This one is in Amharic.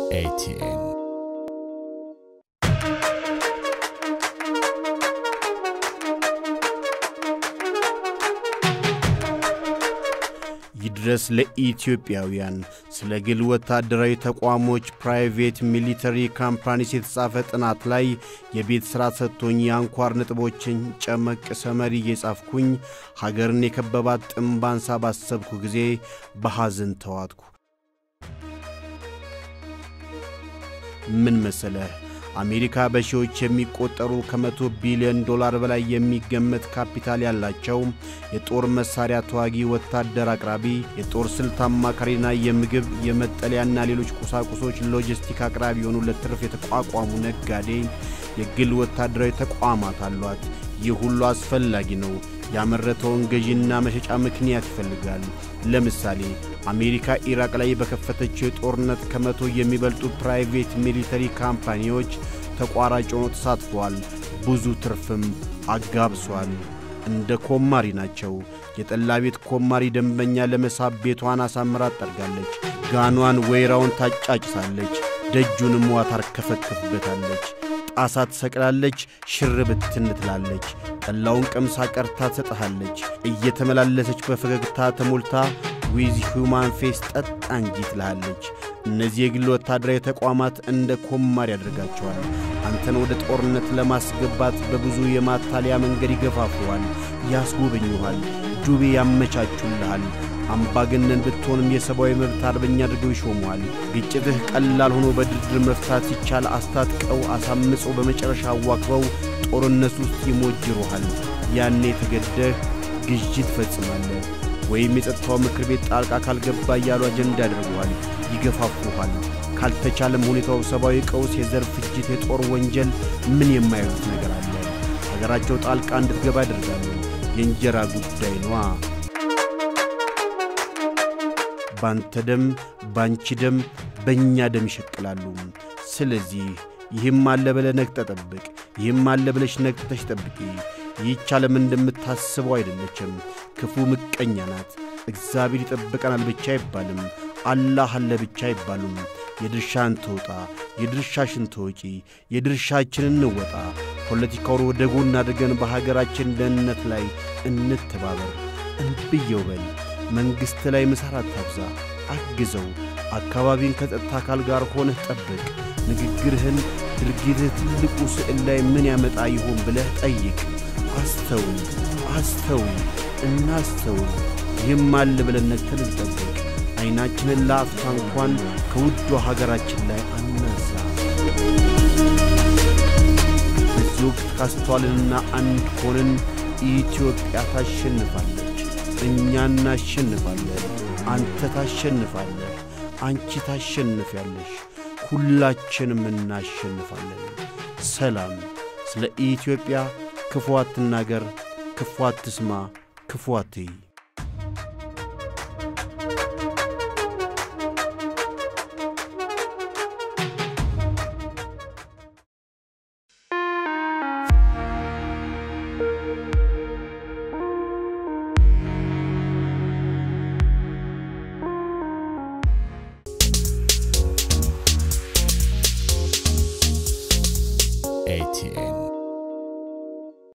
ኤቲኤን ይድረስ ለኢትዮጵያውያን ስለ ግል ወታደራዊ ተቋሞች ፕራይቬት ሚሊተሪ ካምፓኒስ የተጻፈ ጥናት ላይ የቤት ሥራ ሰጥቶኝ የአንኳር ነጥቦችን ጨመቅ ሰመሪ እየጻፍኩኝ ሀገርን የከበባት ጥምባንሳ ባሰብኩ ጊዜ በሐዘን ተዋጥኩ። ምን መሰለህ? አሜሪካ በሺዎች የሚቆጠሩ ከመቶ ቢሊዮን ዶላር በላይ የሚገመት ካፒታል ያላቸው የጦር መሣሪያ ተዋጊ ወታደር አቅራቢ፣ የጦር ስልት አማካሪና የምግብ የመጠለያና ሌሎች ቁሳቁሶች ሎጂስቲክ አቅራቢ የሆኑ ለትርፍ የተቋቋሙ ነጋዴ የግል ወታደራዊ ተቋማት አሏት። ይህ ሁሉ አስፈላጊ ነው። ያመረተውን ገዢና መሸጫ ምክንያት ይፈልጋል። ለምሳሌ አሜሪካ ኢራቅ ላይ በከፈተችው የጦርነት ከመቶ የሚበልጡ ፕራይቬት ሚሊተሪ ካምፓኒዎች ተቋራጭ ሆኖ ተሳትፈዋል። ብዙ ትርፍም አጋብሷል። እንደ ኮማሪ ናቸው። የጠላ ቤት ኮማሪ ደንበኛ ለመሳብ ቤቷን አሳምራ ጠርጋለች። ጋኗን ወይራውን ታጫጭሳለች። ደጁንም ውሃ ታርከፈክፍበታለች። ጣሳ ትሰቅላለች። ሽር ብትን ትላለች። ጠላውን ቀምሳ ቀርታ ትሰጥሃለች። እየተመላለሰች በፈገግታ ተሞልታ ዊዝ ሁማን ፌስ ጠጣ እንጂ ትልሃለች። እነዚህ የግል ወታደራዊ ተቋማት እንደ ኮማር ያደርጋቸዋል። አንተን ወደ ጦርነት ለማስገባት በብዙ የማታለያ መንገድ ይገፋፉሃል፣ ያስጎበኙሃል፣ ዱቤ ያመቻቹልሃል። አምባገነን ብትሆንም የሰብአዊ መብት አርበኛ አድርገው ይሾሙሃል። ግጭትህ ቀላል ሆኖ በድርድር መፍታት ሲቻል አስታጥቀው አሳምፀው በመጨረሻ አዋክበው ጦርነት ውስጥ ይሞጅሩሃል። ያኔ ተገደህ ግዥ ትፈጽማለህ። ወይም የጸጥታው ምክር ቤት ጣልቃ ካልገባ እያሉ አጀንዳ ያደርጉሃል፣ ይገፋፉሃል። ካልተቻለም ሁኔታው ሰብአዊ ቀውስ፣ የዘር ፍጅት፣ የጦር ወንጀል ምን የማይሉት ነገር አለ። ሀገራቸው ጣልቃ እንድትገባ ያደርጋሉ። የእንጀራ ጉዳይ ነዋ። ባንተ ደም፣ ባንቺ ደም፣ በእኛ ደም ይሸቅላሉ። ስለዚህ ይህም አለ ብለህ ነቅጠህ ጠብቅ፣ ይህም አለ ብለሽ ነቅተሽ ጠብቂ። ይህች ዓለም እንደምታስበው አይደለችም። ክፉ ምቀኛ ናት። እግዚአብሔር ይጠብቀናል ብቻ አይባልም። አላህ አለ ብቻ አይባሉም። የድርሻን ትውጣ፣ የድርሻሽን ትወጪ፣ የድርሻችንን እንወጣ። ፖለቲካውን ወደ ጎን አድርገን በሀገራችን ደህንነት ላይ እንተባበር። እንብየው በል መንግሥት ላይ ምሳር አታብዛ፣ አግዘው። አካባቢን ከጸጥታ አካል ጋር ሆነህ ጠብቅ። ንግግርህን፣ ድርጊትህ ትልቁ ስዕል ላይ ምን ያመጣ ይሆን ብለህ ጠይቅ። አስተውል፣ አስተውል፣ እናስተውል። ይህም አለ ብለን ነቅተን እንጠብቅ። ዐይናችንን ለአፍታ እንኳን ከውዷ ሀገራችን ላይ አናሳ። በዚህ ወቅት ካስተዋልንና አንድ ሆንን ኢትዮጵያ ታሸንፋለች። እኛ እናሸንፋለን። አንተ ታሸንፋለህ። አንቺ ታሸንፊያለሽ። ሁላችንም እናሸንፋለን። ሰላም። ስለ ኢትዮጵያ ክፉ አትናገር፣ ክፉ አትስማ፣ ክፉ አትይ።